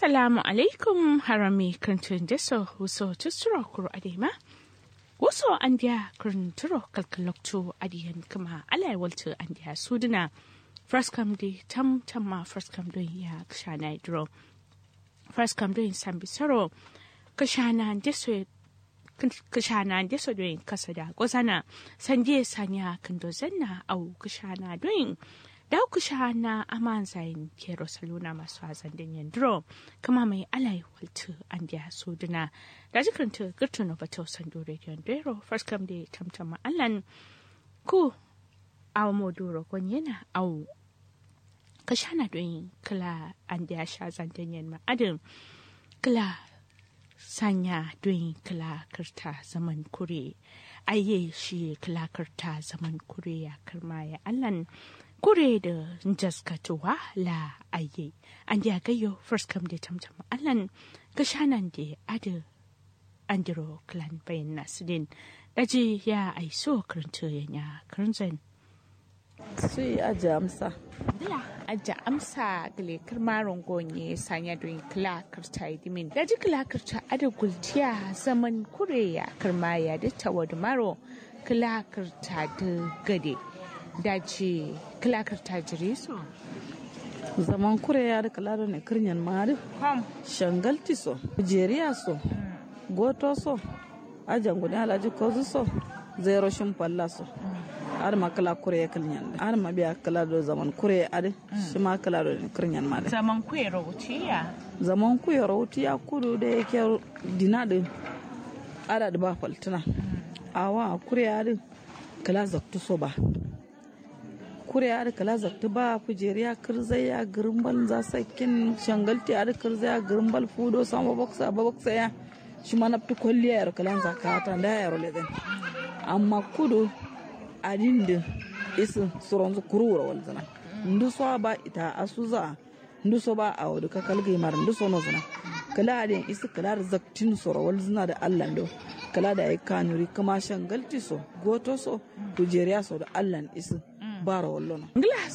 Assalamu alaikum harami krantun deso huso tusuro kuro adema. Waso andiya kranturo kalkalokto adiyan kama alai walto andiya suduna. First come di tam tamma first come do ya kshana idro. First come do sambi soro kashana deso kashana deso doing kasada gozana sanje sanya kando zanna au kashana doing da ku sha na aman zayin kero saluna masu hazan din yandro kama mai alai waltu an dia suduna da jikranta girtu na bato sando radio ndero first come day tamtama allan ku aw moduro kon yana aw kashana don kala an dia sha zan din yan ma adin kala sanya don kala kirta zaman kure aye shi kala kirta zaman kure ya karma ya allan kure da jaskatuwa la aye an da gayo first come da tamtam allan ga shanan da ada andiro clan bayan nasudin daji ya aiso karanta yanya karanzan sui aja amsa dila aja amsa gale karmaron gonye sanya don kla karta dimin daji kla karta ada gultiya zaman kure ya karmaya da tawad maro kla karta da gade dace kilakar tajiri so zaman kure ya da kalaro ne kirnyan mari kom shangalti so jeriya so goto so ajan guda alaji kozu so zero shin palla so har ma kala kure ya kirnyan har ma biya kala do zaman kure ade shi ma kala do ne kirnyan mari zaman kuye rautiya zaman kuye rautiya kudu da yake dina din ada da ba faltuna awa kure ade kala zaktu so ba kure ya kala zakta ba kujeriya kirzai ya girimbal za sakin shangalti ya kirzai ya girimbal fudo sama baksa ba baksa ya shi ma nafti kwalliya ya kalan zakata da ya role den amma kudu adin da isu suron zu kurura wal zana ndu so ba ita asuza ndu so ba a wadu ka kalgai mar ndu so no zana kala adin isu kala zaktin soro wal zana da Allah do kala da ai kanuri kuma shangalti so goto so kujeriya so da Allah isu bara wallo ngila